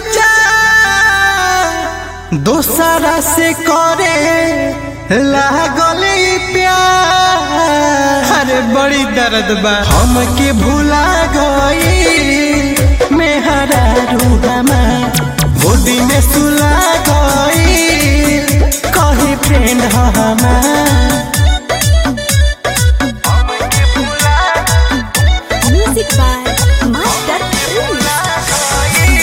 विचार दोसरा से करे लागल ई प्यार अरे बड़ी दर्द बा हमके भुला गई मेहरा रूहमा गोदी में सुला गई कही फ्रेंड हमार Music by Master Prince.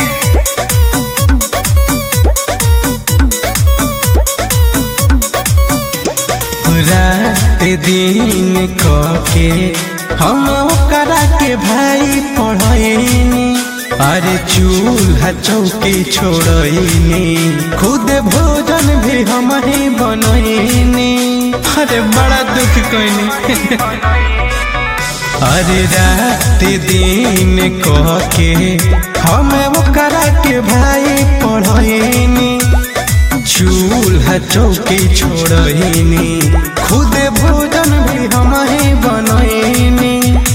रात दिन के हम ओकरा के भाई पढ़ैनी अरे चूल्हा चौकी छोड़ैनी खुद भोजन भी हम ही बनैनी अरे बड़ा दुख कैनी अरे रात दिन के हम ओकरा के भाई पढ़ैनी चूल्हा चौकी छोड़नी खुद भोजन भी हम ही बनैनी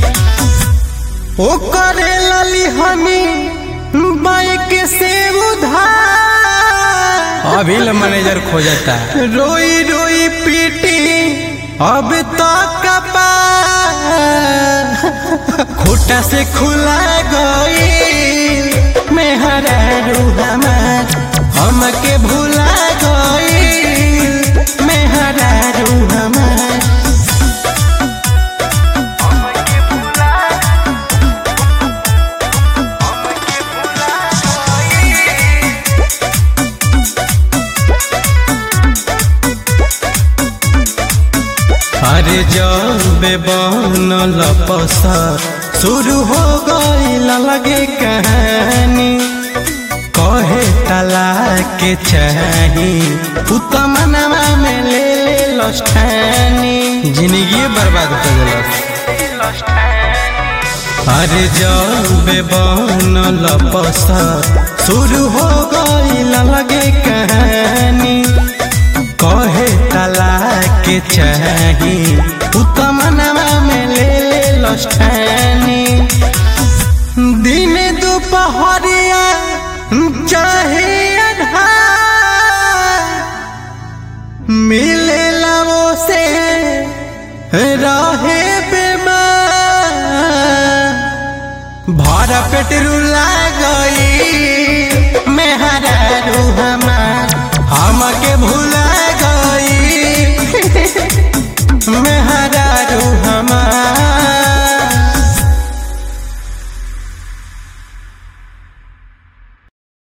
ओ करे लली हमी बाइक से उधार अभी मैनेजर खोजता रोई रोई पीटी अब तो कपार खोटा से खुला गई मेहरा रूहमा हमके भुला गई मेहरा रूहमा अरे जब बनल पसा शुरू हो गई लगे कहानी कहे तला के चाही उतमनवा में ले ले लष्ठानी जिंदगी बर्बाद कर दिलस अरे जब बनल पसा शुरू हो गई लगे कहानी कहे तला के चाही उतमनवा में ले ले लष्ठानी दिन दोपहरिया चाहे अन्हार मिले लवो से रहे बेमार भरा पेट रुला गई